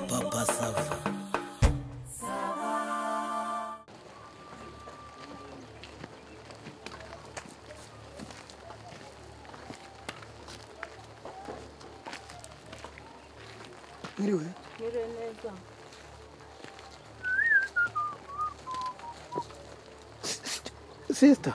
Papa Sava. Mwiriwe Mwiriwe neza. sister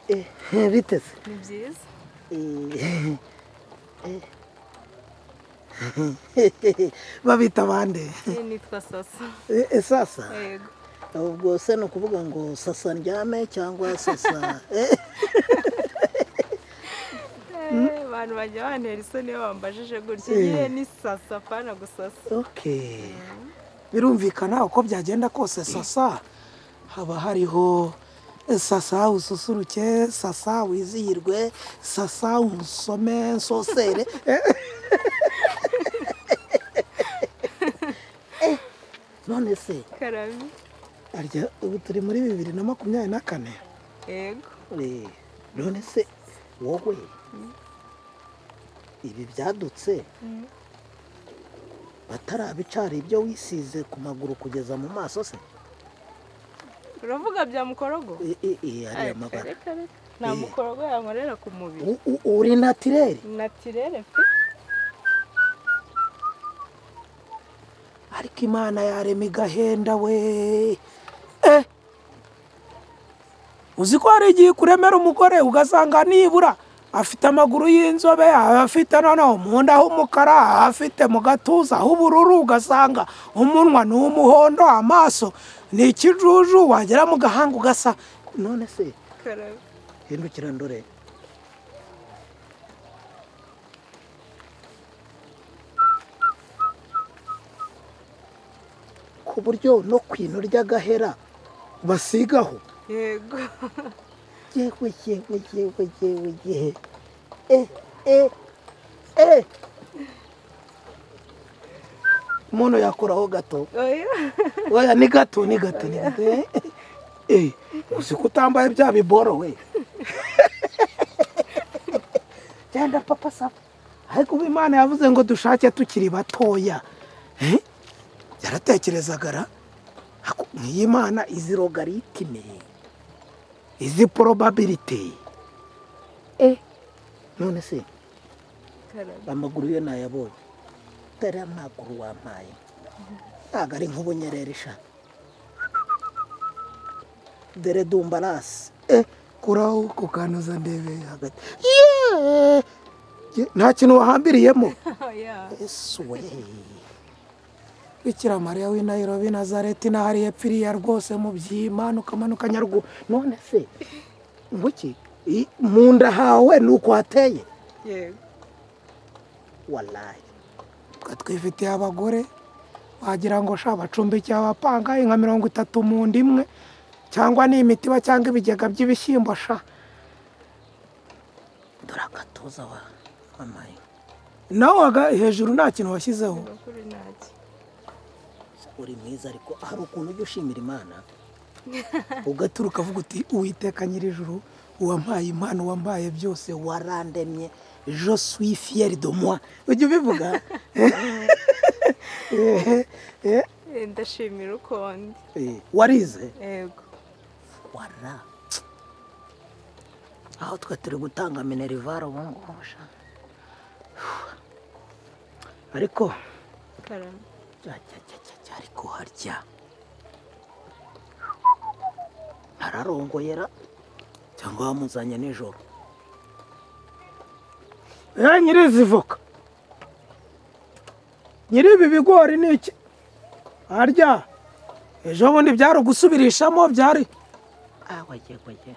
Eh, biteze Ni byiza. Eh, eh. babita bande Iyi nitwa Sasa. sasa Yego. ubwo se ni ukuvuga ngo sasa ndyame cyangwa sasa Eh, Eh, Abantu bajya bantera isoni iyo bambajije gutya. Ngiye ni Sasa apana gusasa. okay birumvikana uko byagenda kose sasa haba hariho sasa ususuruke sasa wizihirwe sasa umusome nsosere Eh. Eh, none se Karami. arya ubu turi muri bibiri na makumyabiri na kane Yego. Eh, none se wowe ibi byadutse batarabicara ibyo wisize ku maguru kugeza mu maso se Uravuga bya mukorogo? E- e- e, ariya Ariko mabara reka reka. Nta mukorogo yankorera ku mubiri. U- u- uri natireri Natirere pe. ariko imana yarema igahenda we Eh! uzi ko hari igihe kuremera umugore ugasanga nibura afite amaguru y'inzobe afite noneho mu nda h'umukara afite mu gatuza h'ubururu ugasanga umunwa ni umuhondo amaso ni ikijuju wagera mu gahanga ugasa none se Karami. hindukira ndore ku buryo no ku ino ry'agahera basigaho Yego. yewe yewe yewe yewe yewe eh eh eh umuntu yakoraho gato Oya. oya ni gato ni gato ni gato eh eh uzi ko utambaye bya biboro we genda papa saba ariko ubu imana yavuze ngo dushake tukiri batoya Eh? yaratekerezaga ra Ako- nk'iyi mana izi rogaritime izi probability eh none se Karami. amaguru yo nayabonye atari amaguru wampaye ntabwo ari nk'ubunyereri sha dore dumbarasi eh kuraho kukanuza ndebe hagati Yeee! Ye, nta kintu wahambiriyemo Oya. yesu we bikira mariya w'i nairobi nazareti naho ari yapfiriya rwose mu byimanuka manuka nyaruguru none se nguki i- mu nda hawe ni uko hateye Yego. walayi twa twifitiye abagore wagira ngo sha bacumbikiye abapanga inka mirongo itatu mu nda imwe cyangwa ni imitiba cyangwa ibigega by'ibishyimbo sha dore agatuza wa wamaye nawe waga- hejuru nta kintu washyizeho Bakuru ntacyo. uri mwiza ariko hari ukuntu ujya ushimira imana ugaturuka uvuga uti uwiteka nyir'ijuru uwampaye impano wampaye byose warandemye je suis fier de moi ujya ubivuga Eh, eh, Eh, Ndashimira uko ndi. eh, warize Yego. wara aho twe turi gutanga minerivare ubu ngubu sha. ariko Karami. Cya, cya, cya, cya, cya, ariko harya ararongoyera cyangwa wamuzanye nijoro nyirizi voka nyiri ibi bigori ni iki harya ejo bundi byari ugusubirishamo byari wagiye wagiye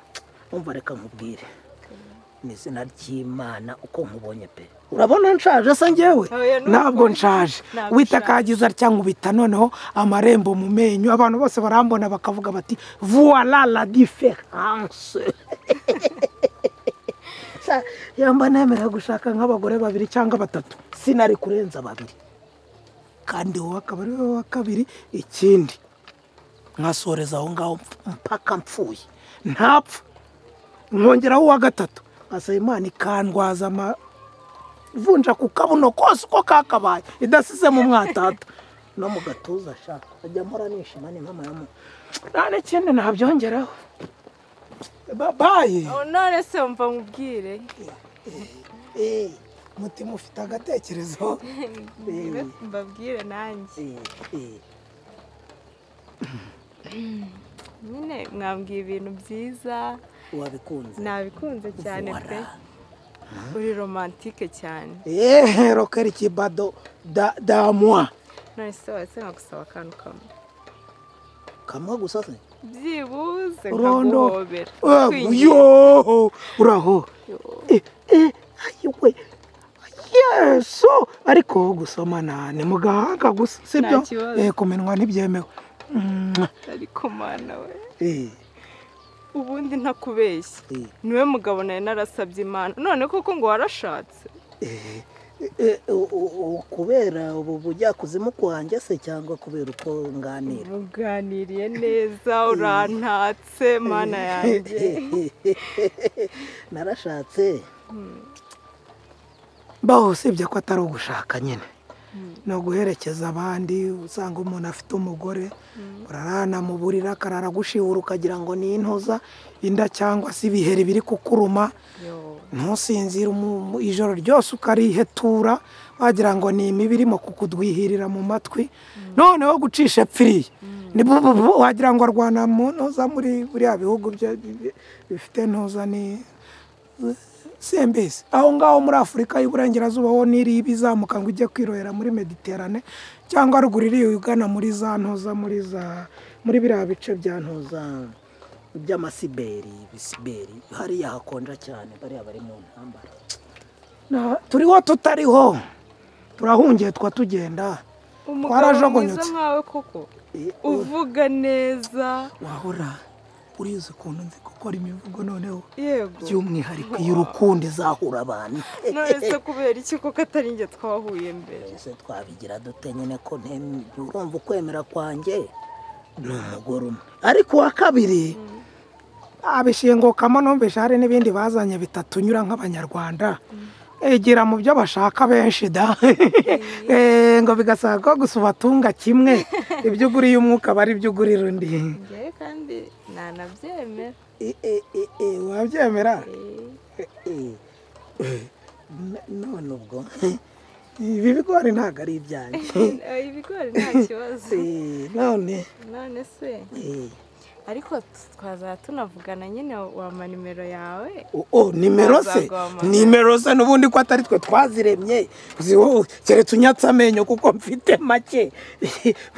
umva reka nkubwire mu izina ry'imana uko nkubonye pe urabona nshaje se ngewe Oya, nuko. ntabwo nshaje Ntabwo wita ushaje. kagiza atya nkubita noneho amarembo mu menyo abantu bose barambona bakavuga bati voila la différence Sha, yamba nemera gushaka nk'abagore babiri cyangwa batatu sinari kurenza babiri kandi wowe akaba ari wowe wa kabiri ikindi nkasoreza aho ngaho mpaka mpfuye ntapfa nkongeraho uwa gatatu nkasaba imana ikandwaza amavunja ku kabuno kose uko kakabaye idasize mu mwatata no mu gatuza ashaka ajya mpora nishima ni mama yamu nta n'ikindi nabyongeraho babaye Oh, none se wumva nkubwire mutima ufite agatekerezo Mbwire, mbabwire nanjye nyine mwambwiye ibintu byiza wabikunze nabikunze cyane pe uri romantike cyane eee rokeri kibado da damwa none se wese nkagusaba akantu kamwe kamwe gusa se byibuze Rondo. nkaguhobera Ah, kwinginga. yo uraho Yo. Eh, eh, ayiwe yesu ariko gusoma na ni mu gahanga gusa sibyo Nta kibazo. Eh, ku minwa ntibyemewe Mwah. ariko mana we Eh, ubundi ntakubeshya eh, niwe mugabo nari narasabye imana none koko ngo warashatse eh. Eh, u- u- u- kubera ubu bujyakuzimu kwanjye se cyangwa kubera uko nganira muganiriye neza urantatse mana yanjye narashatse baho usibye ko atari ugushaka nyine ni uguherekeza abandi usanga umuntu afite umugore urarana mu buriri akarara agushibura ukagira ngo ni intoza inda cyangwa se ibiheri biri kukuruma Yo. ntusinzire umu- mu- ijoro ryose ukarihetura wagira ngo ni imibi irimo kukudwihirira mu matwi noneho gucisha epfiriye ni bububu wagira ngo arwana mu ntuza muri buriya bihugu bya- bi- bi- bifite ntuza ni sembezi aho ngaho muri afurika y'uburengerazuba ho niri iba izamuka ngo ujye kwirohera muri mediterane cyangwa ruguru iriya ugana muri za ntuza muri za muri biriya bice bya ntuza ntuza by'amasiberi ibisiberi hariya hakonja cyane bariya bari mu ntambara Na- turiho tutariho turahungiye twa tugenda umugabo Twarajugunyutse. mwiza nkawe koko Eh, uvuga neza wahora urizi ukuntu nzi gukora imivugo noneho yego by'umwihariko iyo urukundo izahura abantu none se kubera iki koko atari njye twahuye mbere ese twabigira dute nyine ko ntem- urumva ukwemera kwanjye ni umugore umwe ariko uwa kabiri abishingukamo numvise hari n'ibindi bazanye bitatunyura nk'abanyarwanda egera mu byo bashaka benshi da Eh, ngo bigasaba ko gusa ubatunga kimwe ibyo uguriye umwuka aba ari byo ugurira undi ngewe kandi ntanabyemera Eh, eh, eh, eh, wabyemera Eh, Eh, eh, n- none ubwo ibi bigori ntabwo ari ari ibyanjye eh, ibigori nta kibazo Eh, none none se eh, ariko twazaba tunavugana nyine wampa nimero yawe O- o nimero se Azaguhamagara. nimero se n'ubundi ko atari twe twaziremye Uzi wowe, keretse unyatse amenyo kuko mfite make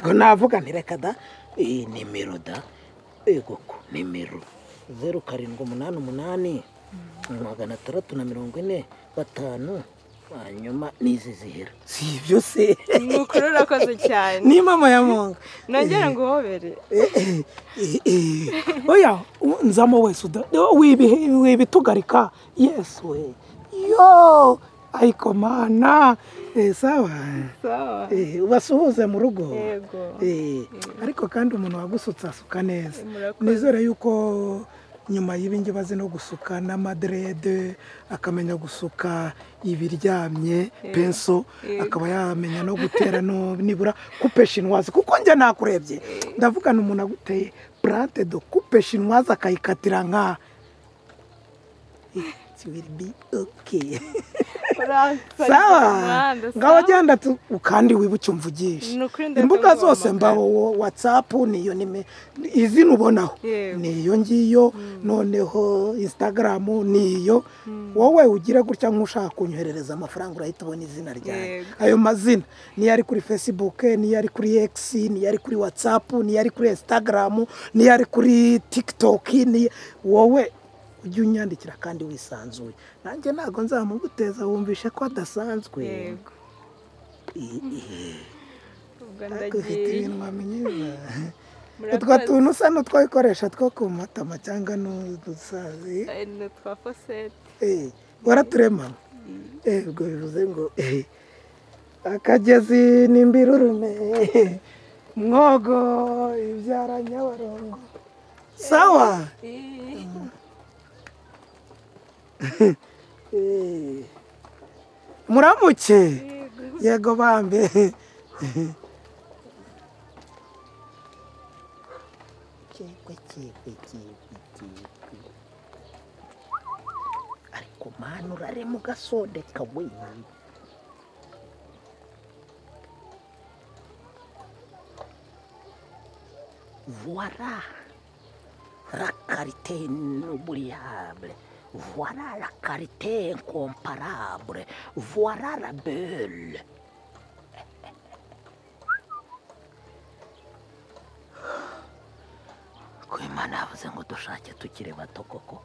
ubwo navuga nti reka da eh, nimero da yego ko nimero zeru karindwi umunani umunani magana atandatu na mirongo ine gatanu hanyuma n'izi zihera si ibyo se nukuri urakoze cyane ni mama ya munga nongera nguhobere Eh, eh, eh, eh. oya u- nzamo wese uda- wibi- wibitugarika yesu we yo ariko mana Eh, sawa sawa Eh, ubasuhuze mu rugo yego Eh, ariko kandi umuntu wagusutse asuka neza Murakoze. nizere yuko nyuma y'ibi ngibi azi no gusuka n'amaderede akamenya gusuka ibiryamye penso Yego. akaba yamenya no gutera no nibura kupe shinwazi kuko njye nakurebye ndavugana umuntu aguteye plante do kupe shinwazi akayikatira nka it will be okay Uransanira sawa umuhanda, ngaho sawa? genda tu kandi wibuke umvugishe Ni ukuri ndetse imbuga nzaguhamagara. zose mbaho wo- whatsapp niyo nime izi nubonaho Yego. niyo ngiyo noneho instagram niyo wowe ugire gutya nk'ushaka kunyoherereza amafaranga urahita ubona izina ryawe Yego. ayo mazina niyo ari kuri facebook niyo ari kuri x niyo ari kuri whatsapp niyo ari kuri instagram niyo ari kuri tiktok niyo wowe ujye unyandikira kandi wisanzuye nanjye ntabwo nzamuguteza wumvishe ko adasanzwe yego Eh, eh, ubwo ariko ufite ndagiye ibintu wamenyeza utwo murakoze tuntu usa n'utwabikoresha two ku matama cyangwa n'udusazi Eh, ni utwa fosete Eh, waraturema Eh, ubwo bivuze ngo eh, akagezi ni imbirurume mwogo ibyara nyabarongo sawa Eh, muramuke yego bambe cyegwe cyegwe cyegwe cyegwe ariko manu urarema ugasondeka we voila la karite n'uburiyabure voila la karite incomparable voila la belle ko imana yavuze ngo dushake tukiri bato koko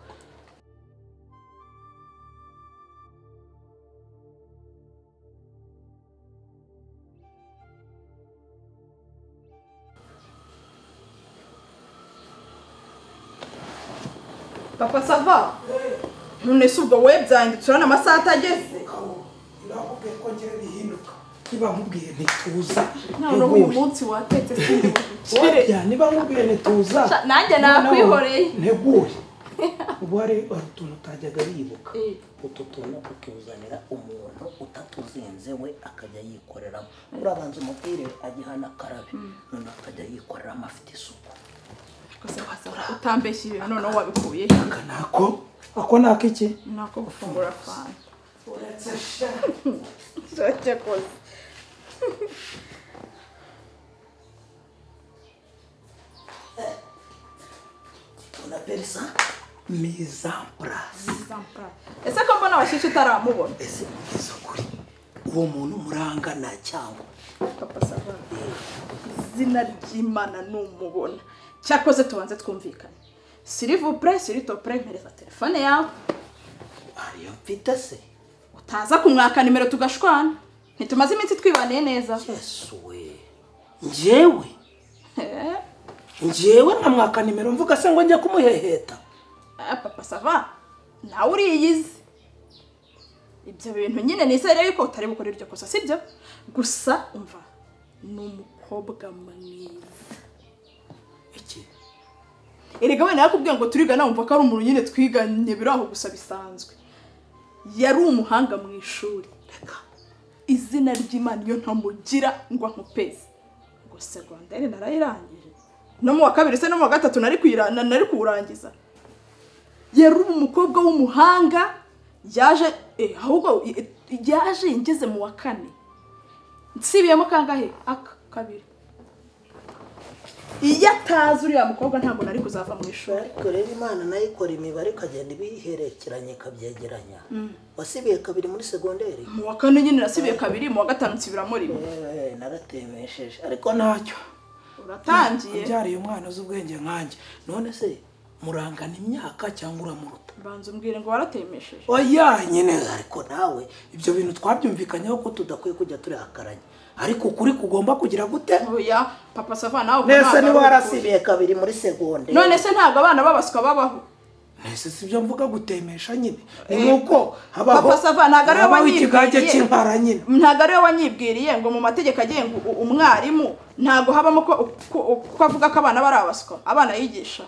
papa sava none si ubwo webyanditse urabona amasaha atageze nakubwiye ko ngira bihinduka niba nkubwiye ntituza none uyu munsi watetse Burya niba nkubwiye ntituza Sha- nanjye noneho nakwihoreye. nteguye ubu hari hari utuntu utajyaga wibuka utu tuntu ukuzanira umuntu utatuzinze we akajya yikoreramo urabanza umubwire agihana akarabe none akajya yikoreramo afite isuku utambeshyire noneho wabikuye aka nako ako nako iki nako gufungura fanta ona perisa mizampurasi ese ko mbona washyushye utaramubona ese mugeze ukuri uwo muntu murangana cyangwa papa sava izina ry'imana numubona cyakoze tubanze twumvikane sirivupure siritopure mpereza telefone yawe ariyo mfite se utaza kumwaka nimero tugashwana ntitumaze iminsi twibaniye neza yesu we njyewe Eh, njyewe nkamwaka nimero mvuga se ngo njye kumuheheta ah, papa sava nawe uriyizi ibyo bintu nyine nizere yuko utari bukore iryo kosa sibyo gusa umva ni umukobwa mwiza iki erega wenda yakubwiye ngo turigana wumva ko ari umuntu nyine twiganye biri aho gusa bisanzwe yari umuhanga mu ishuri reka izina ry'imana iyo ntamugira ngo ankupeze ngo segonderi narayirangije no mu wa kabiri se no mu wa gatatu nari kuyira- na- nari kuwurangiza yari umukobwa w'umuhanga yaje eh, ahubwo eh, yaje ngeze mu wa kane nsibiyemo kangahe aka kabiri iyo atazi uriya mukobwa ntabwo nari kuzava mu ishuri ariko rero imana nayo ikora imibare ikagenda ibiherekeranya ikabyegeranya wasibiye kabiri muri segonderi mu wa kane nyine nasibiye kabiri mu wa gatanu nsubiramo rimwe Eee, naratemesheje ariko ntacyo uratangiye ubyariye umwana uzi ubwenge nkanjye none se murangana imyaka cyangwa uramuruta banza umbwire ngo waratemesheje oya nyine ariko nawe ibyo bintu twabyumvikanyeho ko ko tudakwiye kujya turihakaranya ariko ukuri kugomba kugira gute oya papa sava nawe ubwo Nese ntabwo ari niba ukuri. wasibiye kabiri muri segonderi none se ntabwo abana babaswa babaho ese si byo mvuga gutemesha nyine ni nk'uko habaho Papa Sava ntabwo ariwe habaho wanyibwiriye. ikigage cy'impara nyine ntabwo ariwe wanyibwiriye ngo mu mategeko agenga u- umwarimu ntabwo habamo ko ko- ko avuga ko abana bari abaswa abana yigisha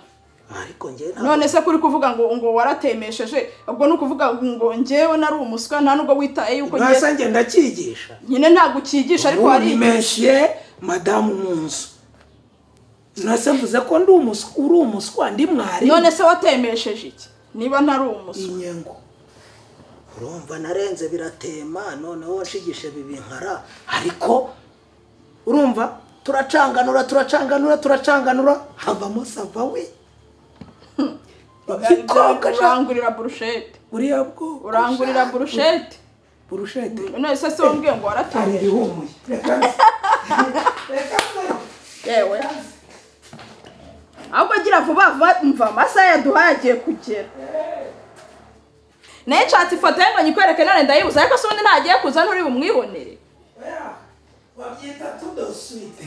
ariko njyewe ntabwo none se kuri kuvuga ngo ngo waratemesheje ubwo ni ukuvuga ngo njyewe nari umuswa nta nubwo witaye yuko njye- mwese ngenda cyigisha nyine ntabwo ukigisha ariko hari nimeshiye madamu mu nzu nase mvuze ko ndi umuswa uri umuswa ndi mwarimu none se watemesheje iki niba ntari umuswa inyengo urumva narenze biratema noneho nshigishe bibinkara ariko urumva turacanganura turacanganura turacanganura havamo savawe igikobwa ja- urangurira burushete buriya bwo urangurira burushete burushete none se se wambwiye ngo hari waratemesheje irihumuye reka yewe ahubwo agira vuba vuba mva amasaha yaduhaye agiye kugera nayo nshatse ifoto ye ngo nyikwereke none ndayibuze ariko se ubundi ntagiye kuza nturi bumwibonere babyita tudosuite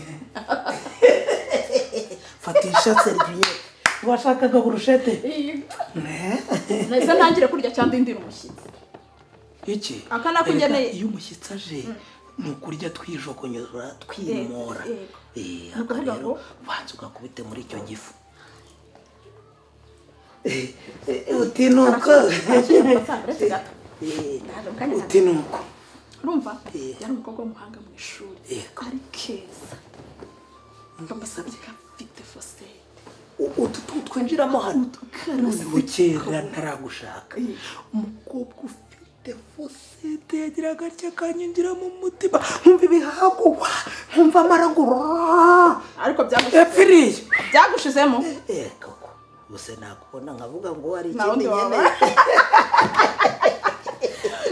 fatisha seriviye washakaga burushete nahise ntangire kurya cyangwa indi mushyitsi iki Aka nako Erega ngeneye. iyo umushyitsi aje ni ukurya twijogonyora twimora Yego, Eh, Ni aka ukuvuga rero ngo- ubanza ugakubite muri icyo gifu Eh, eh, utinuka uretse gato Naje mu kanya gato. utinuka urumva Eh. yari umukobwa w'umuhanga mu ishuri Yego. ari keza bamusabye ko afite fosete utu tu twinjiramo hano none karasi bukera ntaragushaka Eh. umukobwa ufite fosete yagira agace kanyinjira mu mutima nkumva ibihaguwa nkumva amaragura ariko byagushizemo epfiriye byagushizemo Eh, koko gusa nakubona nkavuga ngo hari Nta ikindi wundi nyene wabara.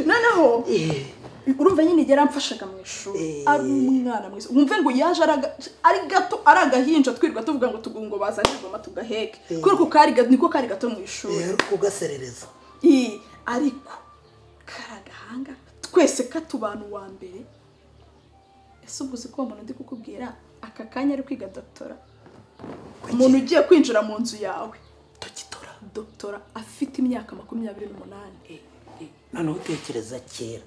noneho Eh, urumva nyine igihe yaramfashaga mu ishuri Eh. ari umwana mwiza wumve ngo yaje ari aga- ari gato ari agahinja twirwa tuvuga ngo tugungo bazanye ingoma tugaheke kubera ko kari gato niko kari gato mu ishuri rero kugaserereza Ii, ariko kari agahanga twese katubana uwa mbere ese ubwo uzi ko uwo muntu ndi kukubwira aka kanya ari kwiga dotora umuntu ugiye kwinjira mu nzu yawe tugitora dotora afite imyaka makumyabiri n'umunani noneho utekereza kera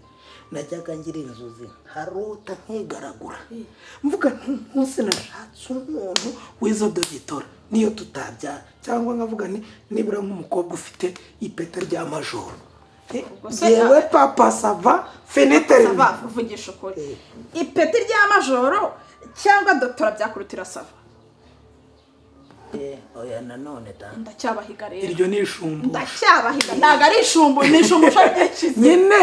najyaga ngira inzozi nkarota nkigaragura mvuga ntunsi nashatse umuntu w'izo dogitora niyo tutabyara cyangwa nkavuga ni nibura nk'umukobwa ufite ipeta rya majoro Eh, se- yewe papa sava finiteri sava uvugisha ukuri ipeti rya majoro cyangwa dotora byakurutira sava oya nanone da ndacyabahiga rero iryo ni ishumbu ndacyabahiga ntabwo ari ishumbu ni ishumbu ushaka ikize nyine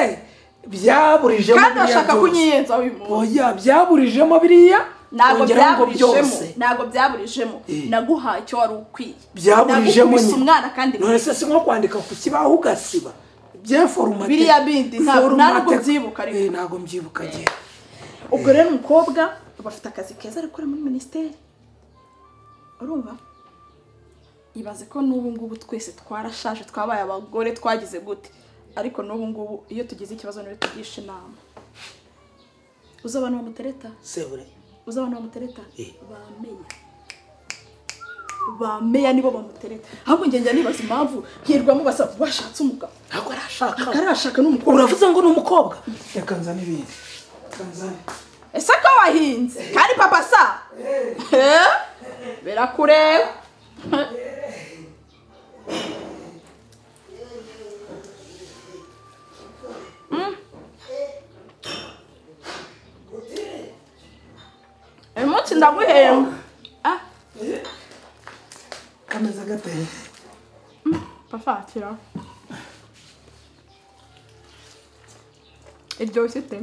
byaburijemo kandi biriya bashaka byose. kunyiyenza uyu muntu oya byaburijemo biriya ntabwo wongeraho ngo byaburijemo ntabwo byaburijemo naguhaye icyo wari ukwiye byaburijemo Nagukubise nyine. umwana kandi none se si nko kwandika ku kibaho ugasiba byeforumate Biriya bindi, nta- Forumate- ntabwo ubyibuka ariko. Eh, ntabwo mbyibuka agiye ubwo rero umukobwa bafite akazi keza ari gukora muri minisiteri urumva ibaze ko n'ubu ngubu twese twarashaje twabaye abagore twagize gute ariko n'ubu ngubu iyo tugize ikibazo niwe tugisha inama uzi abantu bamutereta sebure uzi abantu bamutereta Eh. bameya bameya nibo bamutereta ahubwo njye njya nibaza impamvu hirwa mubasa washatse umugabo ntabwo arashaka akarashaka n'umukobwa uravuze ngo ni umukobwa reka nzane ibindi Reka nzane. ese ko wahinze kandi papa sa Eh? birakureba Mm. uyu munsi ndaguhemba Ah, kameza gateye papa kira iryoshye ute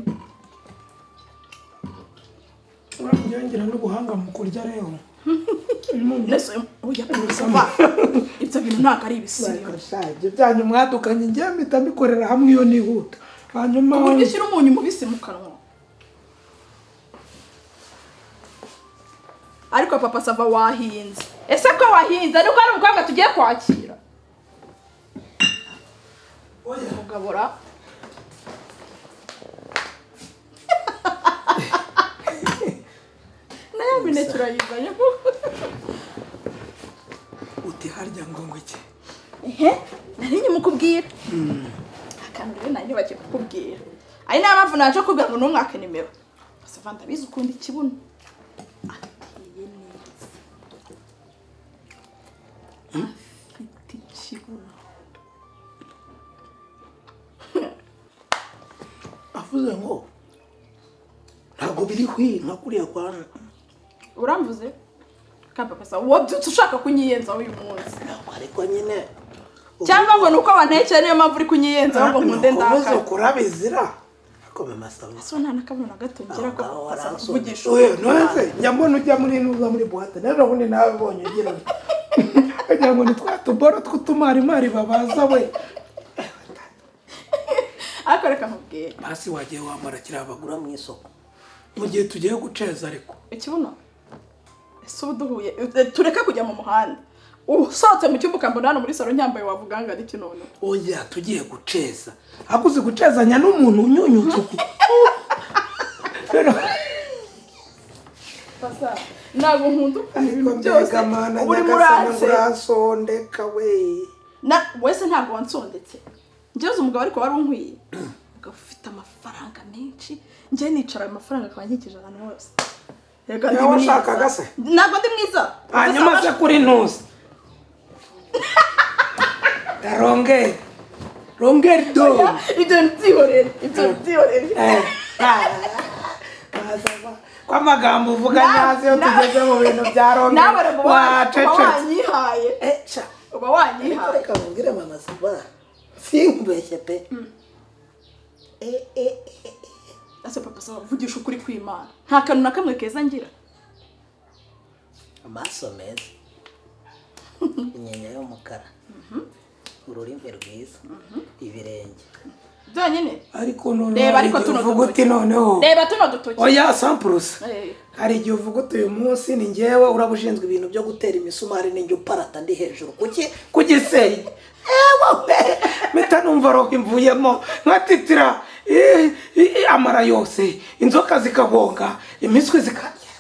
uranyongera n'ubuhanga mu kurya rero mbese oya papa ibyo bintu ntabwo ari ibisiyo ibyo byanyu mwadukanye ngiye mpita mbikorera hamwe iyo nihuta hanyuma ku buryo ushyira umunyu mubisi mu kanwa ariko papa sava wahinze ese ko wahinze ariko ari umukobwa tugiye kwakira mugabura nayo mineke urayizanye uti harya ngo ngo iki ehe nari nyimukubwira akantu rero nari nibagiye kukubwira ari niyo mpamvu naje kubwira ngo ntumwake nimero gusa vanda abizi ukunda ikibuno ateye neza afite ikibuno avuze ngo ntabwo biri hwi nka kuriya kwa uramvuze kapapasa uwo byutse ushaka kunyiyenzaho uyu munsi ntabwo ariko nyine cyangwa ngo ni uko wantekeye niyo mpamvu uri kunyiyenzaho ngo nkunde ndakare kurabizira akome masabisi so nta n'akabuno na gato ngira ko Aho Papa Sava waransonye. kuvugisha oya nonese njya mbona ujya muri nuza muri buwate nero ubundi nawe ubonye ugira uti kugira ngo ni twa tuboro tw'utumarimari babaza we ariko reka nkubwire hasi wagiye wambara kiriya bagura ugura mu isoko mu gihe tugiye guceza ariko ikibuno ese ubu duhuye eh, tureke kujya mu muhanda usohotse mu cyumba ukambona hano muri salo nyambaye wavuga ngo ariko none oya tugiye guceza ahubwo uzi gucezanya n'umuntu unyunyutse uku Rero- ntabwo nkunda ukuntu ariko ibintu byose mbega mana uba urimo nyagasani uratse ngurasondeka we Na- wese ntabwo wansondetse njyewe uzi umugabo ariko wari unkwiye umugabo ufite amafaranga menshi njye nicara ayo mafaranga akaba ankikije ahantu hose Yego, ndi Nawe mwiza. washakaga se? ntabwo ndi mwiza hanyuma se kuri ntuzi rongeri rongeri do ibyo ntibyihorere ibyo ntibyihorere kw'amagambo uvuga nyazo iyo Na- na- tugeze mu bintu bya nawe rongeri uba wacecetse wanyihaye eca uba wanyihaye reka mubwire mama saba sinkubeshye pe Eh, eh, eh, eh. ese papa saba vugisha ukuri kw'imana nta kantu na kamwe keza ngira amaso meza inyenyeri y'umukara ururimi rwiza ibirenge byonyine ariko noneho Reba, hari ariko igihe tuno uvuga dutoki. uti noneho reba tuno dutoki oya sampurusa Eh, hari igihe uvuga uti uyu munsi ni ngewe uraba ushinzwe ibintu byo gutera imisumari ninjye uparata ndi hejuru kuki kugisenge ewe we mpita numva roho imvuyemo nkatitira eh, eh, amara yose inzoka zikagonga imiswi zikarya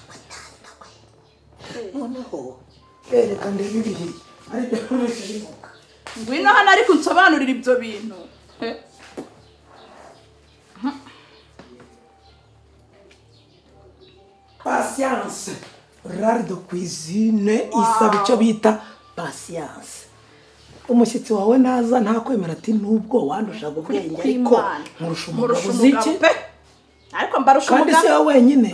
noneho reka ndebe ibihiye aribyo nkoresheje inzoka ngwino hano ariko unsobanurire ibyo bintu Eh. pasiyanse rari do kwizine isaba icyo bita pasiyanse umushyitsi wawe naza ntakwemera ati nubwo wandushaga ubwenge ariko kw'Imana. nkurusha Nkurusha umugabo uzi iki umugabo pe. ariko mbarusha kandi si umugabo wowe wenyine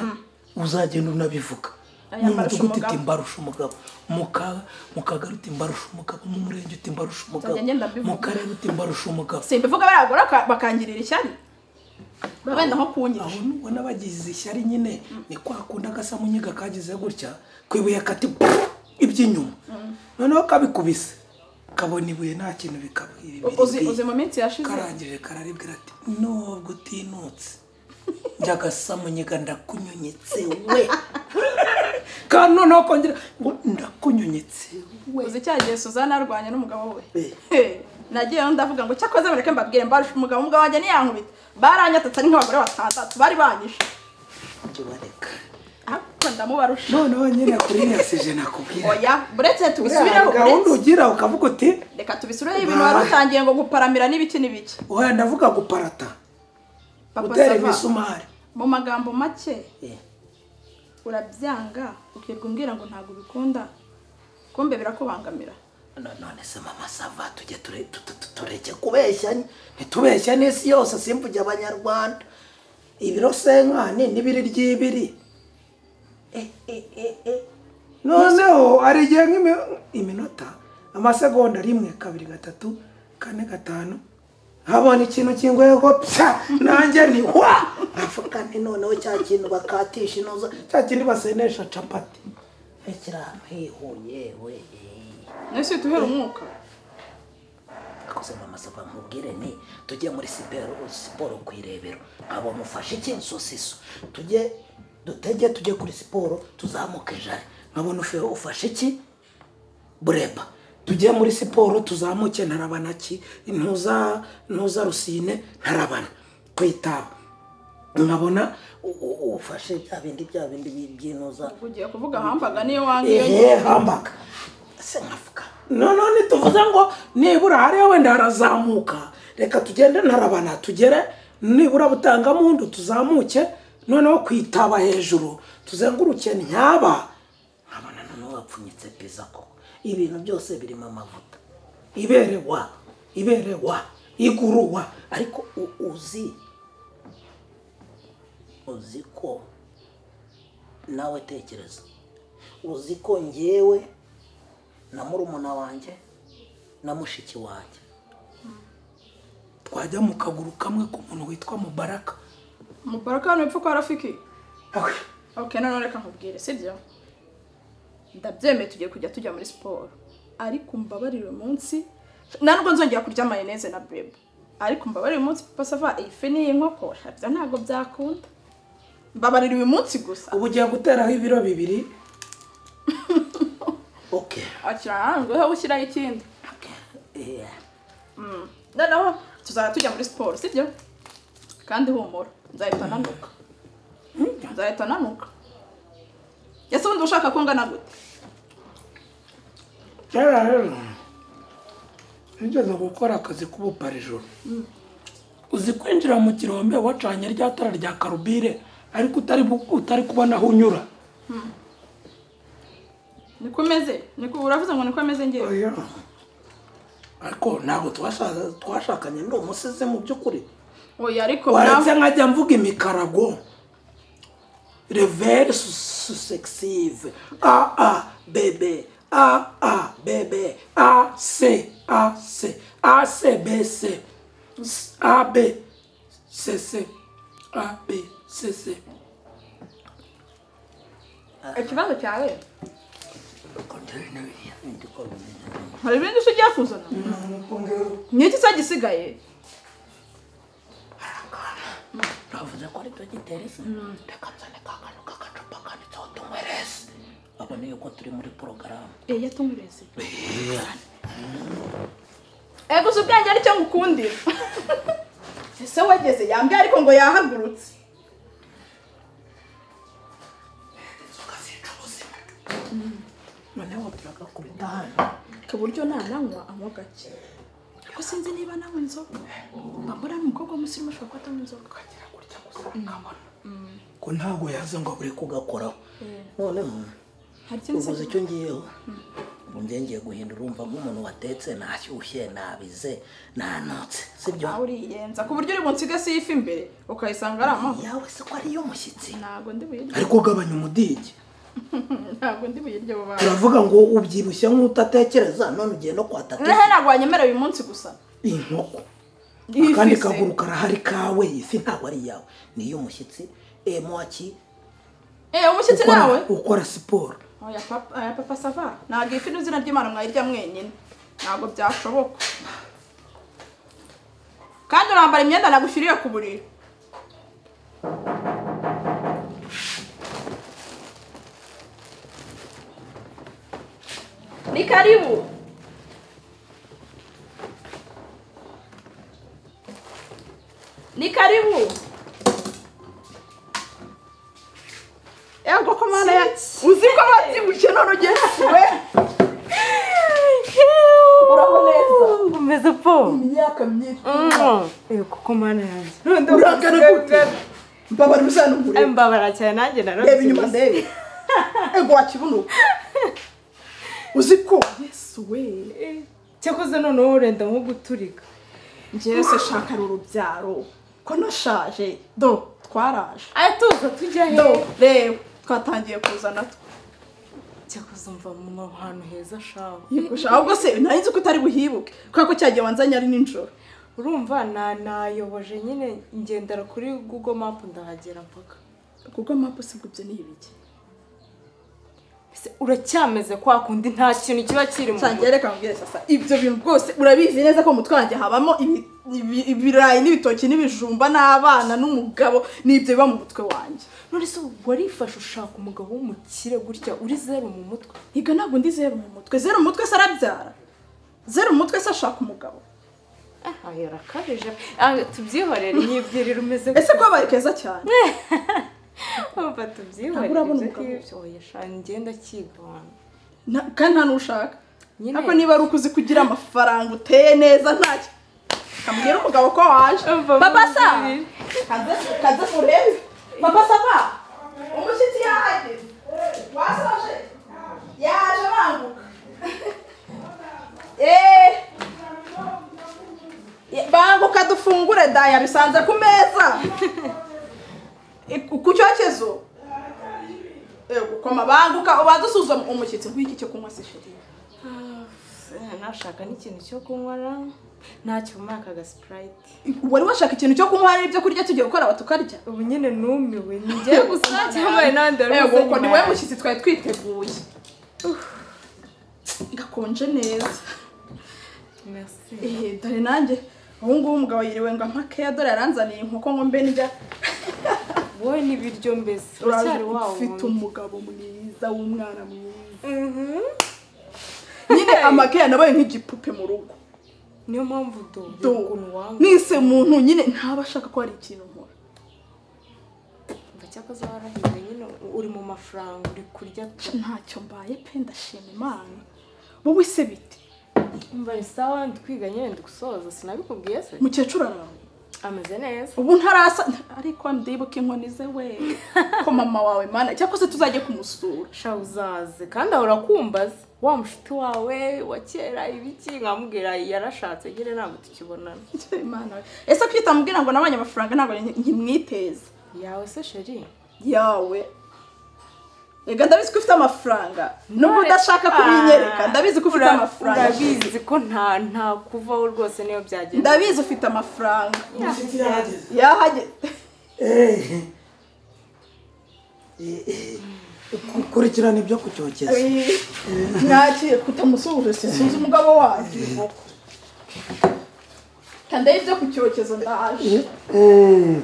uzagenda unabivuga Aya, mu mbarusha mudugudu uti umugabo. mbarusha umugabo mu ka- mu kagari uti mbarusha umugabo mu murenge uti mbarusha umugabo Nzajya ngenda mbivuga. mu karere uti mbarusha umugabo simbivuga baragura baka- bakangirira ishyari wenda nko kunyira aho nubona bagize ishyari nyine ni kwa kundi agasamunyiga kagize gutya ku ibuye kati iby'inyuma noneho kabikubise kabona ibuye nta kintu bikaba uzi uzi mu minsi yashize karangije kararibwira ati nubwo utinutse njya agasamunyiga ndakunyunyitse we kandi noneho kongera ngo ndakunyunyitse uzi cya gihe suzana arwanya n'umugabo we Eh. He, nagiyeyo ndavuga ngo cyakoze bareke mbabwire mbarusha umugabo umugabo wanjye niyankubita baranyatatse ari nk'abagore batandatu bari banyishe njye ubareka ariko ndamubarusha noneho nyine kuri yasije nakubwira oya buretse tubisubireho gahunda buretse ugira ukavuga uti reka tubisubireho ibintu wari utangiye ngo guparamira n'ibiki n'ibiki oya ndavuga guparata papa gutera Sava, imisumari mu magambo make urabyanga ukirirwa umbwira ngo ntabwo ubikunda kumbe birakubangamira No- none se mama sava tujye ture- tu- tu- tureke kubeshya ntitubeshya n'isi yose simvuge abanyarwanda ibiro senkani n'ibiri ry'ibiri Eh, eh, eh, eh. noneho hari igihe nk'imi- iminota amasegonda rimwe kabiri gatatu kane gatanu habona ikintu kingwego pya nanjye ni wa avuga ni noneho cya kintu bakatisha inoza cya kindi basenesha capati Eh, kiri ahantu hihuye we eh. nese uhita uhera umwuka akoze mu masaba nkubwire ni tujye muri siporo siporo ku irebero abo mufashe iki sosiso tujye dutege tujye kuri siporo tuzamuke jari nkabona ufe ufashe iki bureba tujye muri siporo tuzamuke ntarabana ki ntuza ntuza rusine ntarabana ku itaba nkabona u- u- ufashe bya bindi bya bindi bi- by'intuza ugiye kuvuga hambaga niyo wangiye ehe hambaga se nkavuga nonone tuvuze ngo nibura hariya wenda harazamuka reka tugende ntarabana tugere nibura butangamundu tuzamuke noneho kwitaba hejuru tuzenguruke ntyaba nkabona noneho wapfunyitse piza koko ibintu byose birimo amavuta iberewa iberewa iguruwa ariko u- uzi uzi ko nawe tekereza uzi ko ngewe na murumuna wanjye na mushiki wanjye twajya mu kaguru kamwe k'umuntu witwa mubaraka mubaraka hano ipfa kwa rafiki ok none reka nkubwire sibyo ndabyemeye tugiye kujya tujya muri siporo ariko mbabarire uyu munsi nta nubwo nzongera kurya mayoneze na bebe ariko mbabarire uyu munsi papa sava iyi fi n'iyi nkoko shabya ntabwo byakunda mbabarire uyu munsi gusa ubu ugiye guteraho ibiro bibiri oke akira ahantu wowe ushyiraho ikindi Mm. noneho tuzajya tujya muri siporo sibyo kandi humura nzahita nanuka nzahita nanuka ese ubundi ushaka ko ngana gute kera rero nigeze gukora akazi k'ubuparijoro uzi kwinjira mu kirombe wacanye rya tara rya karubire ariko utari bu- utari kubona aho unyura niko meze niko uravuze ngo niko meze ngewe oya ariko ntabwo twasha- twashakanye ndi umusizi mu by'ukuri oya ariko waretse mwavu nkajya mvuga imikarago revere susekisive a a bebe a a bebe a c a c a c b c S- a b c c a b c c ikibazo cyawe hari ibindi se ujya kuzana ni iki se gisigaye navuze ko ari dogiteresi reka nzane ka kantu k'agacupa kanditseho tunyweresi abone yuko turi muri porogaramu eya yatumureze ego si ubwenge aricyo ngukundira ese wageze yambwiye ariko ngo yahagurutse tukazica ubuzima noneho turagakubita hano ku buryo nananywa anywa gake ariko sinzi niba anywa inzoga mbambura n'umukobwa w'umusirimu ashobora kuba atanywa inzoga ukagira gutya gusa ukabona ko ntabwo yaza ngo abure kugakoraho noneho hari ikindi ubuze se icyo ngiyeho ubu njye ngiye guhindura urumva nk'umuntu watetse nashyushye nabize nanotse sibyo nawe uriyenza ku buryo uri bunsiga si ifi imbere ukayisanga ari amahoro yawe se ko ariyo mushyitsi ntabwo ndi buyirye ariko ugabanya umudigi ntabwo ndi buyirye abo bantu turavuga ngo ubyibushye nk'utatekereza none ugiye no kwa tatu noneho ntabwo wanyemera uyu munsi gusa inkoko Iyi akandi fi se. kaguru karahari kawe ifi ntabwo ari iyawe ni iy'umushyitsi emwaki eee umushyitsi nawe ukora siporo oya papa oya papa sava ntabwo ifi n'izina ry'imana mwayirya mwenyine ntabwo byashoboka kandi urambara imyenda nagushyiriye ku buriri ni karibu ni karibu ego ko mana ya uzi ko babyibushye none ugesiwe uraho neza umeze po imyaka myinshi kuko mana yanjye uragana gute mbabara uzana umuriro mbabara cyane nanjye narose reba inyuma ndebe ego wakibunuka uzi ko yesu we cyakoze noneho urenda nko guturika njyewe se shaka uru rubyaro ko nashaje do twaraje aya tuza tujya he do reba twatangiye kuza natwo cyakoze umva mu hantu heza shawe Yego, ahubwo se nari nzi ko utari buhibuke kubera ko cyagiye wanzanye ari nijoro urumva na nayoboje nyine ngendera kuri google map ndahagera mpaka kuko mapu si bwo ibyo ni ibiki Ese uracyameze kwa kundi nta kintu kiba kiri mu nsangiye reka mbwire sasa ibyo bintu bwose urabizi neza ko mu mutwe wanjye habamo ibi- ibi- ibirayi n'ibitoki n'ibijumba n'abana n'umugabo n'ibyo biba mu mutwe wanjye none se warifashe ushaka umugabo w'umukire gutya uri zeru mu mutwe higa ntabwo ndi zeru mu mutwe zeru mu mutwe se arabyara zeru mu mutwe se ashaka umugabo ayo arakabije Ah, tubyihorere nyibyirira umeze ese kwabaye keza cyane kumva tubyihorere Ntabwo urabona ibyo umugabo. ngibyo. Oya, sha, ngenda kigabana Na- kandi nta n'ushaka Nyine. ariko niba ari ukuzi kugira amafaranga uteye neza ntacyo kamubwira umugabo ko waje Umva papa sa muzirire. kaze kaze murebe papa sava umushyitsi yahageze wasoje yaje banguka eee banguka dufungure daya bisanze ku meza I- ku cyokezo Ego, koma banguka ubanza usuzuma umushyitsi nk'iki cyo kunywa se sheri Eh, nashaka n'ikintu cyo kunywa ntacyo muri aka gasipurayiti wari washaka ikintu cyo kunywa hari ibyo kurya tugiye gukora batukarya ubu nyine numiwe ngiye gusa cyangwa hari n'abandi bari Ego, buze uko ni nyuma wowe yanjye. mushyitsi twari twiteguye gakonje neza Merci. ehe dore nanjye ubu ngubu umugabo yiriwe ngo amakeya dore yaranzaniye inkoko ngo mbe ndya wowe n'ibiryo mbese uracyari wa ufite wundi. umugabo mwiza w'umwana mwiza Mhm. nyine amakeya nabaye nk'igipupe mu rugo niyo mpamvu do Do. ukuntu wanga nise muntu nyine ntaba ashaka ko hari ikintu nkora Umva cyakoze warahize nyine uri mu mafaranga uri kurya ntacyo mbaye pe ndashima imana wowe se bite umva ni sawa ntitwiga nyine ndi gusoza sinabikubwiye se mukecuru arawe ameze neza ubu ntarasa ariko ndibuka inkoni ze we ko mama wawe mana cyangwa se tuzajye kumusura sha uzaze kandi ahora akumbaza wa mushuti wawe wa kera ibiki nkamubwira yarashatse ngire ntabwo tukibonana Imana we. ese kwita mubwira ngo nabonye amafaranga ntabwo nki- nkimwiteza yawe se sheri yawe ega ndabizi ko ufite amafaranga nubwo None- udashaka kubinyereka ndabizi ko ufite Ura- amafaranga urabizi ko nta nta kuvaho rwose niyo byagenda ndabizi ufite amafaranga inshuti yahageze yahageze Eh, eh, eh, ku- kurikirana ibyo kucyokeza ntakiye kutamusuhuje sinzi umugabo wanjye kandi ibyo ku cyokezo ndaje Eh,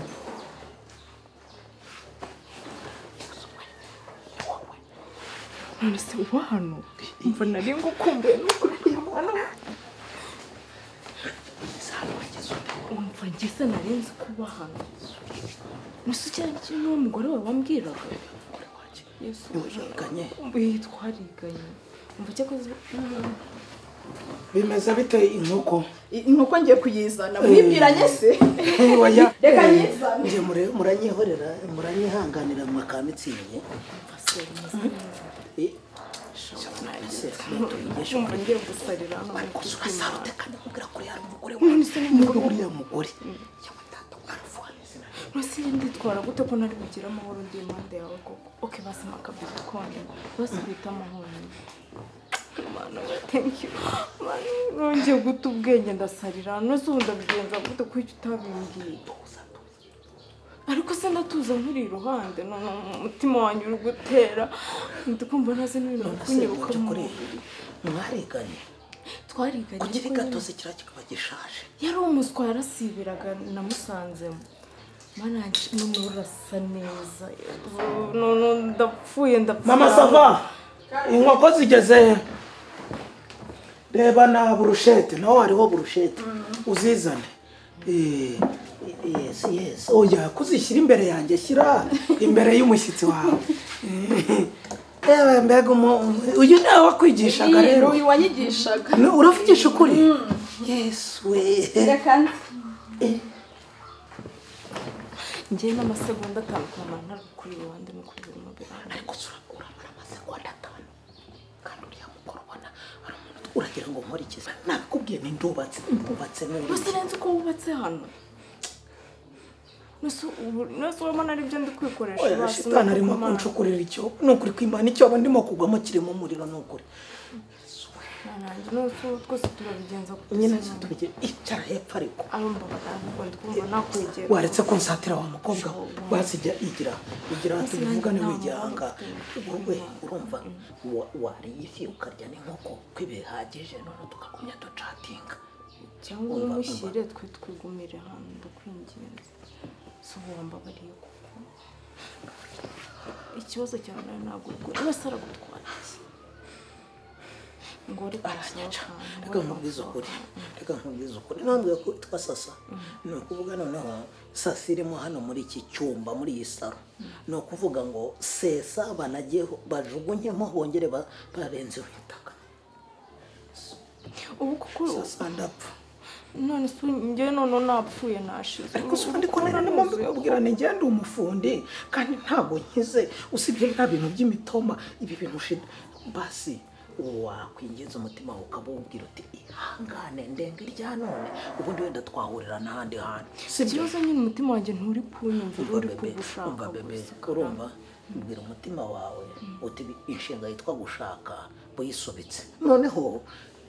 none se uba hano mbona ari ngukumbuye nuko uri hano umva ngeze narenze kuba hano nese cyane kintu uwo mugore wawe wambwiraga yesu biriganye. uyu twariganye umva cyakoze bimeze bite inkoko inkoko ngiye kuyizana mwibwiranye se Eh, oya. Reka Eh, nyizane. nge mure- muranyihorera muranyihanganira mwakamitsindye Eh, se, tuyigishe. umva ngiye gusarira hano ariko se urasarute kandi mubwira ko uriya ari umugore wawe niba uriya mugore yewe tata arafuhaneze nose nditwara gute ko ntari kugira amahoro ndi impande yawe koko oke basima akabizi konyine bose bita amahoro Mana we, thank you. Mana, nongeye guta ubwenge ndasarira nose ubu ndabigenza gute ko icyo utabimbwiye ariko se ndatuza nkuri iruhande none umutima wanjye uri gutera ndikumva ntazi n'ibintu biri kunyiruka mu mubiri mwariganye twariganye kugira ariko nyine- igatozi kiriya kikaba gishaje yari umuswa yarasibiraga namusanzemo mana yanjye none urasa neza none ndapfuye ndapfuye mama sava inkoko zigeze reba na burushete naho hariho burushete uzizane Eh, yes yes oya kuzishyira imbere yanjye shyira imbere y'umushyitsi wawe Eh, yewe mbega umu- umu- uyu nawe wakwigishaga rero uyu wanyigishaga No, uravugisha ukuri yesu we reka nze. ngewe n'amasegonda atanu ku muntu ari kuri iruhande no kuri buri mubiri ariko sura- urabona amasegonda atanu kandi uriya mukoro ubona hari umuntu uragira ngo nkore iki nabikubwiye ni ndubatse ndubatse gusa n'urugi nzi uko wubatse hano Nose ubu- nose urabona aribyo ndi kwikoresha Oya, basi, shitani arimo nuko Mana- kunshukurira icyobo ni ukuri kwimana icyobo ndimo kugwamo kirimo umuriro ni ukuri Mana yanjye, nose ubu twese turabigenza gute nyine se, Mana? tubigira icara hepfo ariko arumva batabikunda ndikumva nakwegera waretse kunsatira wa mukobwa we wazijya igira igira tubivugane wigihanga wowe urumva wa- wariye ifi ukarya n'inkoko ko bihagije none tukagumya ducatinga cyangwa Umva, umushyire twe twigumire hano ndakwinginze si ubu wambabariye kuko ikibazo cyawe nawe ntabwo ubwo wese aragutwara iki ngo uri aranyaca kusohoka reka nkubwize ukuri reka nkubwize ukuri nambwiye ko witwa sasa ni ukuvuga noneho sasa irimo hano muri iki cyumba muri iyi saro ni ukuvuga ngo sesa banageho bajugunyemo bongere ba- barenzeho itaka ubu kuko sasa ndapfa none si njyewe none napfuye nashize ariko si ndi kubona ndimo mbibabwira ni ngende umufundi kandi ntabwo nkize usibye nta bintu by'imitoma ibi bintu shida basi wakwinjiza umutima wawe ukaba wubwira uti ihangane ndenga irya none ubundi wenda twahurira n'ahandi hantu sibyo ikibazo nyine umutima wanjye nturi kunyumvira umva uri bebe kugushaka umva bebe gusa urumva mbwira umutima wawe uti inshinga yitwa gushaka wiyisobetse noneho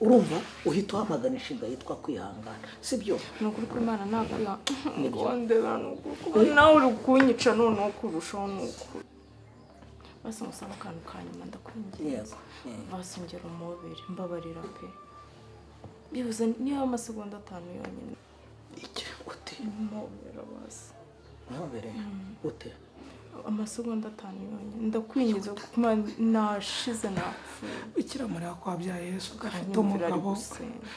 urumva uhita uhamagana inshinga yitwa kwihangana sibyo ni ukuri ko imana nakwiha ngo ndebera ni ukuri ko nawe uri kunyica noneho kurushaho ni ukuri basi ngusaba akantu ka nyuma ndakwinginze Yego, yego. basongera umubiri mbabarira pe bibuze niba amasegonda atanu yonyine iki uti mubera basi ntumbere ute amasegonda atanu yonyine ndakwinjiza kuma nashize napfuye bikira mariya ko wabyaye yesu ugafite Anyumvira ari umugabo gusenga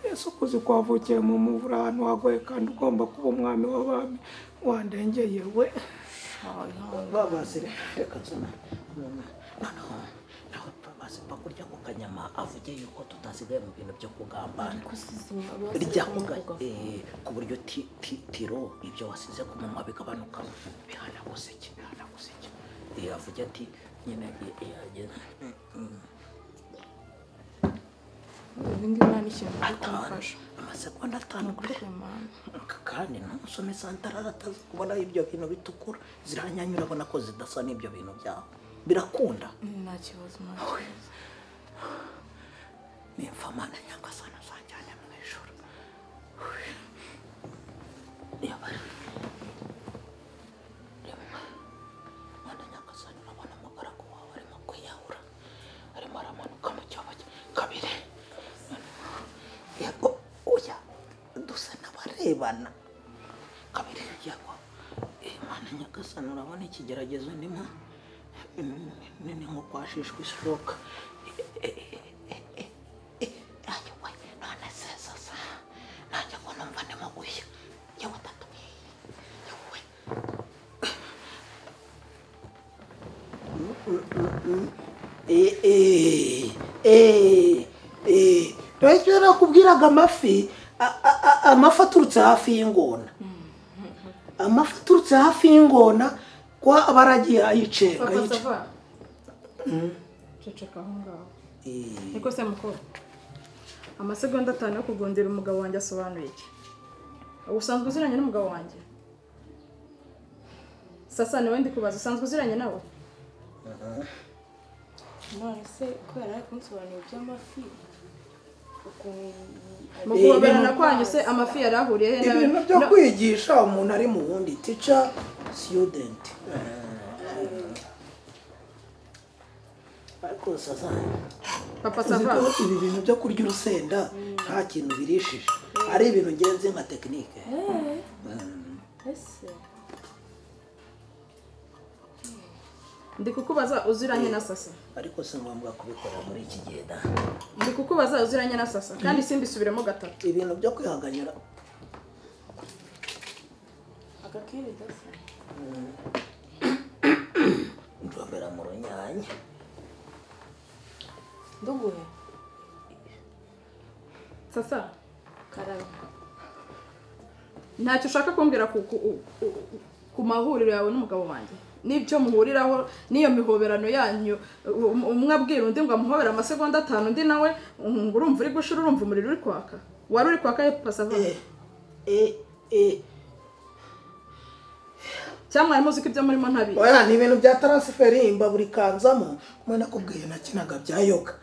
yesu ukuze ko wavukiye mu muvura ahantu wagoye kandi ugomba kuba umwami w'abami wandengeye we Shaha, ihangane. babazire reka nsana noneho nawe asipa kurya ku kanyama avuge yuko tutasigaye mu bintu byo kugambana ariko sizima basize rya kuga kumuvuga eh, ku buryo ti- ti- tiro ibyo wasize ku munwa bigabanuka bihanaguseke bihanaguseke Eh, avuge ati nyine eh, eh, eh, eh, mm, ubu ngubu nta n'ikintu bari atanu kumufasha amasegonda atanu pe nukuri mama kandi ntusome santarara atazi kubona ibyo bintu bitukura ziranyanyura abona ko zidasa n'ibyo bintu byawe birakunda nta kibazo nta kibazo nimfamana nyagasana azanjyane mu ijoro Reba. Reba. Mana nyagasani urabona umugaragu wawe arimo kwiyahura arimo aramanuka mu cyobo cye kabiri yego oya dusa n'abarebana kabiri yego Eh, mana nyagasani urabona ikigeragezo ndimo ni- ni- ni- ni nko kwashishwa ishoka nanjye we none se sasa nanjye ngo numva ndimo gushya yewe tatuye yewe Eh, eh, eh, eh. Rwese iyo nakubwiraga amafi a- a- a- amafi aturutse hafi y'ingona amafi aturutse hafi y'ingona kwa aba aragiye ayicenga ayicenga. bakazava ceceka aho ngaho Eh, niko se mukuru amasegonda atanu yo kugundira umugabo wanjye asobanuye iki ubu usanzwe uziranye n'umugabo wanjye sasa niwe ndi kubaza usanzwe uziranye nawe none se ko yari ari kunsobanurira iby'amafi ukuntu mu guhoberana kwanyu se amafi yari ahuriye he nawe ibintu byo No- kwigisha umuntu ari mu wundi tica student ariko sasa papa uzi sava ko ibi bintu byo kurya urusenda nta kintu birishije ari ibintu ngenzi nka tekinike ese ndi kukubaza uziranye na sasa ariko si ngombwa kubikora muri iki gihe da ndi kukubaza uziranye na sasa kandi simbisubiremo gatatu ibintu byo kwihanganyura agakere gasa ndobera mu runyanya nduguhe sasa karara ntacyo ushaka kumbwira ku, ku, ku- ku- ku mahuriro yawe n'umugabo wanjye n'ibyo muhuriraho n'iyo mihoberano yanyu um- umwe abwira undi ngo amuhobere amasegonda atanu undi nawe ngo urumva uri gushira urumva umuriro uri kwaka wari uri kwaka he pasava eh eh eh cyangwa mwari muzi ko ibyo murimo ntabi oya ni ibintu bya taransiferi imbabura ikanzamo mwe nakubwiye nakinaga bya yoga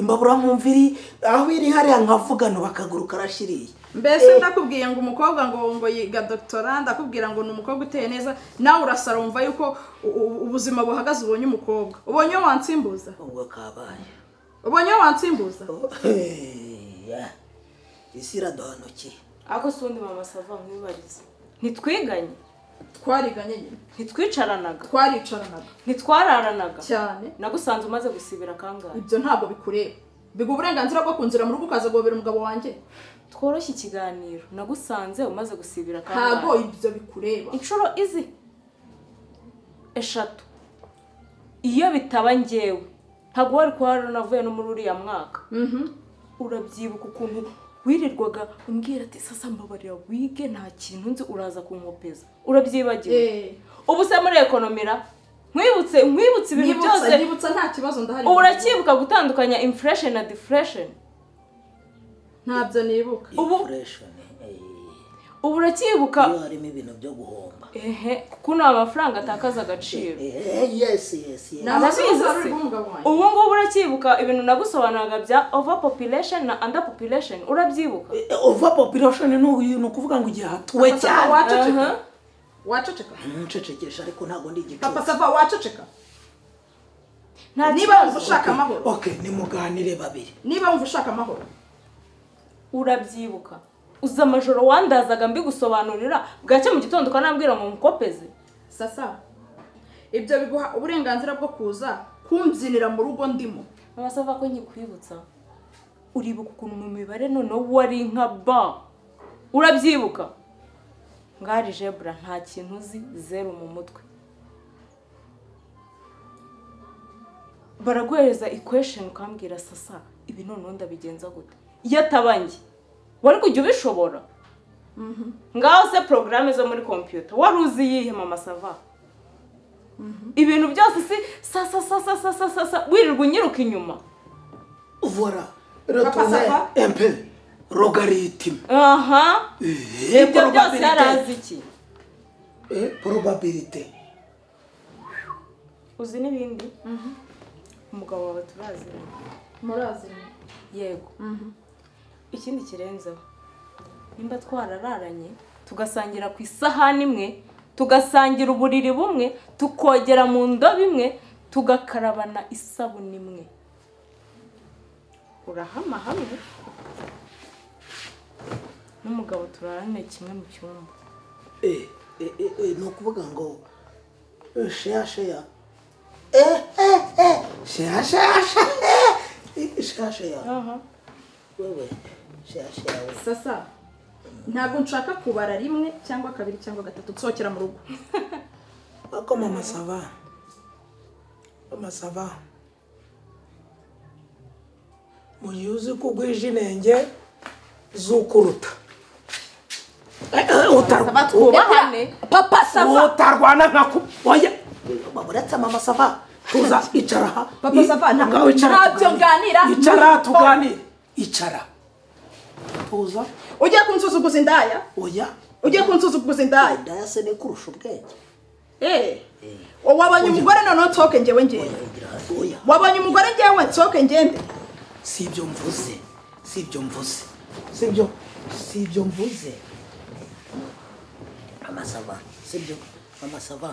imbabura nkumva iri aho iri hariya nkavugano bakaguru karashiriye mbese ndakubwiye ngo umukobwa ngo ngo yiga dotora ndakubwira ngo ni umukobwa uteye neza nawe urasara wumva yuko u- u- ubuzima buhagaze ubonye umukobwa ubonye iyo wansimbuza ubwo kabaye ubonye iyo wansimbuza Oya. isi iradohanukiye ariko si ubundi mama sava nkwibarize ntitwiganye twariganye nyine ntitwicaranaga twaricaranaga ntitwararanaga cyane nagusanze umaze gusibira kangahe ibyo ntabwo bikureba biguha uburenganzira bwo kunzira mu rugo ukaza guhobera umugabo wanjye tworoshye ikiganiro nagusanze umaze gusibira ntabwo kangahe ibyo bikureba inshuro izi eshatu iyo bitaba njyewe ntabwo wari kuba waranavuye no muri uriya mwaka Mhm. urabyibuka ukuntu wirirwaga umbwira ati sasa mbabarira wige nta kintu nzi uraza kunkopeza urabyibagiwe Eh, ubu se muri ekonomira nkwibutse nkwibutse ibintu nyibutsa byose nyibutsa nta kibazo ndahari ubu uracyibuka gutandukanya infuresheni na diferesheni ntabyo nibuka Ubu- Inflation, eh. ubu uracyibuka iyo harimo ibintu byo guhomba ehe kuko ni amafaranga atakaza agaciro Eh, yes yes yes. ni amasomo Arabizi wari uri se. guha umugabo wanjye ubu ngubu uracyibuka ibintu nagusobanuraga bya ova population na anda population urabyibuka Eh, over population ni ni ukuvuga ngo igihe hatuwe Papa Sava, cyane waceceka Aha. waceceka ncecekesha ariko ntabwo ndi papa igicucu sava waceceka nta niba wumva kibazo ushaka amahoro okay nimuganire babiri niba wumva ushaka amahoro urabyibuka uza amajoro wandazaga mbigusobanurira bwacye mu gitondo ukanambwira ngo mukopeze sasa ibyo biguha uburenganzira bwo kuza kumbyinira mu rugo ndimo amasava ko nkikwibutsa uribuka ukuntu mu mibare noneho wari nka ba urabyibuka ngari jebura nta kintu uzi zeru mu mutwe baraguhereza ikwesheni ukambwira sasa ibi noneho ndabigenza gute iyo ataba njye wari kujya ubishobora ngaho se porogaramu zo muri kompiyuta wari uzi iyihe mama sava ibintu byose si sasa sasa sasa sasa wirirwa unyiruka inyuma vora retourne un peu logarithme aha Eh, ibyo byose yari azi probabilité iki Eh, probabilité uzi n'ibindi umugabo wawe turaziranye muraziranye yego ikindi kirenzeho nimba twarararanye tugasangira ku isahani imwe tugasangira uburiri bumwe tukogera mu ndobo imwe tugakarabana isabune imwe urahama hamwe n'umugabo turarane kimwe mu cyumba Eh, eh, eh, eh, ni ukuvuga ngo eh, sheya sheya Eh, eh, eh, sheya sheya sheya Eh, sheya sheya wewe sheya sheya we sasa ntabwo nshaka kubara rimwe cyangwa kabiri cyangwa gatatu nsohokera mu rugo ariko mama sava mama sava mu gihe uzi ko ugwije inenge z'ukuruta Eh, eh, utarwa- Sava twubahane papa sava utarwana nka ku oya baba uretse mama sava tuza icara aha Papa Sava, nta- Ngaho icara ntabyo tuganire. nganira. icara tuganire icara tuza ugiye kunsuzuguza indaya oya ugiye kunsuzuguza indaya indaya se ni kurusha ubwenge Eh, wabonye umugore noneho nsohoke ngewe ngende Ogira hasi, oya wabonye umugore ngewe nsohoke ngende si ibyo mvuze si ibyo mvuze si ibyo si ibyo mvuze amasava si ibyo amasava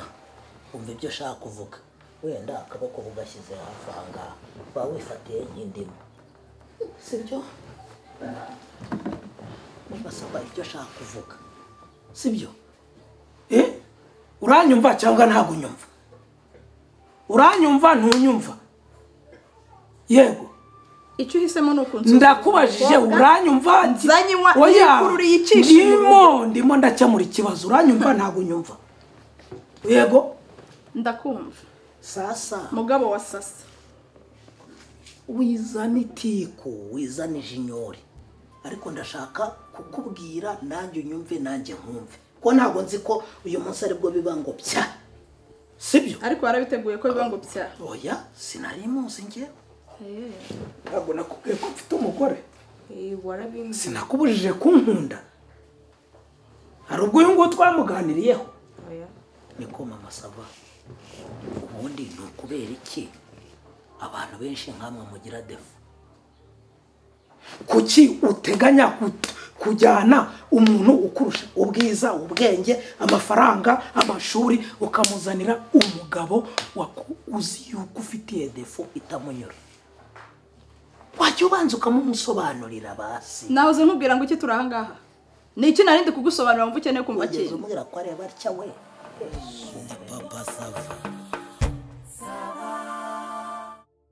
umva ibyo ushaka kuvuga wenda akaboko ugashyize hafi aha ngaha waba wifatiye nk'indimu si ibyo amasava ibyo ushaka kuvuga si byo Eh? uranyumva cyangwa ntabwo unyumva uranyumva ntunyumva yego icyo uhisemo ni ukunsuzuguza ndakubajije uranyumva nzanywa n'ikururi yicisha ndimo ndimo ndakemura ikibazo uranyumva ntabwo unyumva yego ndakumva sasa mugabo wa sasa wizana itiko wizana ijinyori ariko ndashaka kukubwira nanjye unyumve nanjye nkumve ko ntabwo nzi ko uyu munsi aribwo biba ngo bya sibyo ariko warabiteguye ko biba ngo bya oya sinari munsi ngewe ntabwo nakubwiye ko mfite umugore Eh, warabimbwiye sinakubujije kunkunda hari ubwo uyu nguyu twamuganiriyeho oya. niko mama sava ubundi ni ukubera iki abantu benshi nkamwe mugira defu kuki uteganya ku- kujyana umuntu ukurusha ubwiza ubwenge amafaranga amashuri ukamuzanira umugabo waku- uzi yuko ufitiye defu itamunyura wajya ubanza ukamumusobanurira basi nawe uze nkubwira ngo iki turi aha ngaha ni iki narindi kugusobanurira wumva ukeneye kumva wageze kintu umubwira ko areba atya we papa sava